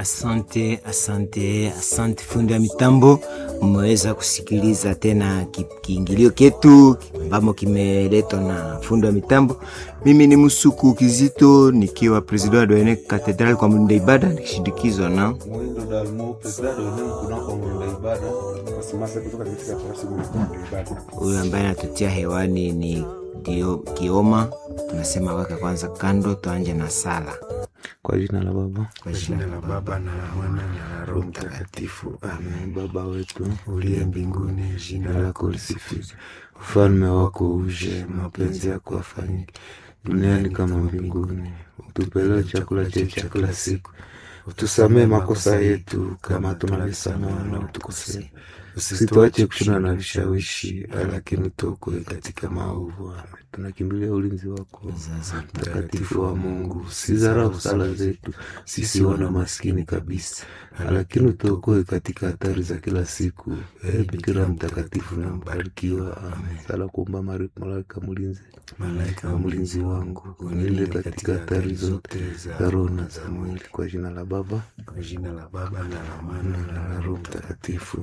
Asante, asante, asante fundi wa mitambo. Mmeweza kusikiliza tena ki- kiingilio ketu ambamo kimeletwa na fundi wa mitambo. Mimi ni Musuku Kizito nikiwa president wa Doene Cathedral kwa mlinda ibada nikishindikizwa na Mwindo Dalmo, president wa eneo kunako mwenda ibada. Wasimasa kutoka katika farasi mwenda ibada. huyu ambaye anatutia hewani ni Dio Kioma. Tunasema weka kwanza kando, tuanje na sala Kwa jina la Baba kwa jina la Baba na la Mwana na la Roho Mtakatifu. Amen. Baba wetu Uliye mbinguni, jina lako lisifiwe. ufalme wako uje, mapenzi yako afanyike duniani kama mbinguni. Utupe leo chakula chetu cha kila siku, utusamee makosa yetu kama tunavyosamehe wanaotukosea, usituache kushindana na vishawishi, lakini tuokoe katika maovu. Amen. Tunakimbilia ulinzi wako mtakatifu wa Mungu, sizarau sala zetu sisi wana maskini kabisa, lakini utuokoe katika hatari za kila siku. Ee Bikira mtakatifu na mbarikiwa. Amen. Sala kuomba Mari- malaika mlinzi, Malaika na mlinzi wangu unilinde katika hatari zote za roho na za mwili, kwa jina la Baba Kwa jina la Baba na la Mwana na la Roho Mtakatifu.